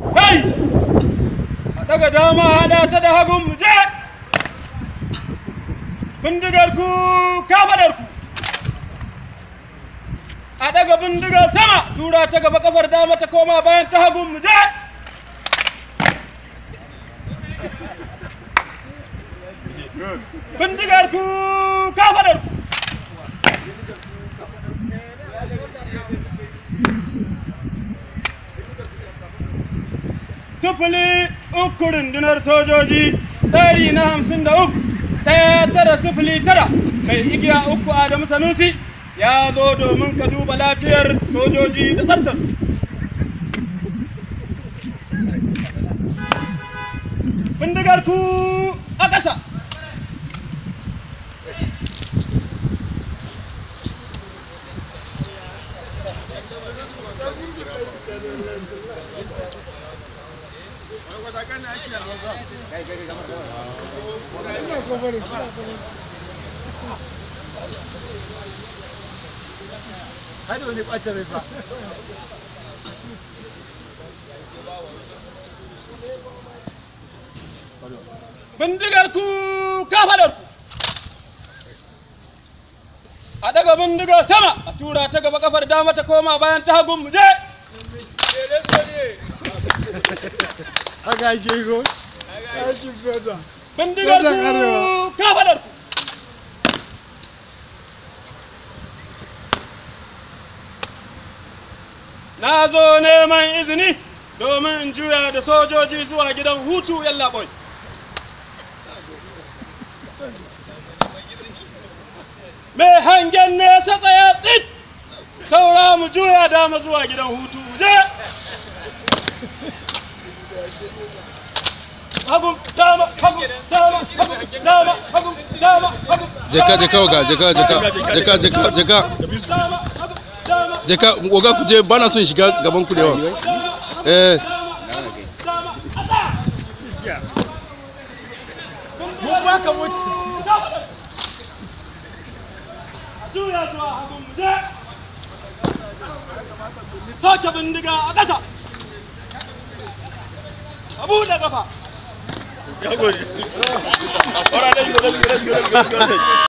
kai a daga dama haɗa ta da hagun mu je bindigar ku kafadar ku a daga bindigar sama tura ta gaba kafar dama ta koma bayan ta hagun mu je bindigar ku kafadar ku sufuli uku rundunar sojoji ɗari na hamsin da uku ɗaya tara sufuli tara mai igiya uku adamu sanusi ya zo domin ka duba lafiyar sojoji da tsaftarsu bindigar ku a ƙasa Hadi wani ɓata rai fa. bindigar ku kafadar ku a daga bindigar sama a tura ta gaba kafar dama ta koma bayan ta hagun mu je Haka ake yi ko? Aikin soja. bindigar Sojan Arewa. ku kafadar ku na zo neman izini domin in juya da sojoji zuwa gidan hutu yallaɓoi mai hangen nesa tsaya tsit saura mu juya dama zuwa gidan hutu je hagun dama hagun dama hagun dama hagun dama hagun Jeka jeka oga jeka jeka jeka jeka jeka dama hagun dama jeka oga ku je bana son shiga gaban ku da yawa. Eh dama a tsaya Mun baka mota. a juya zuwa hagun mu je sake bindiga a ƙasa a buɗe ƙafa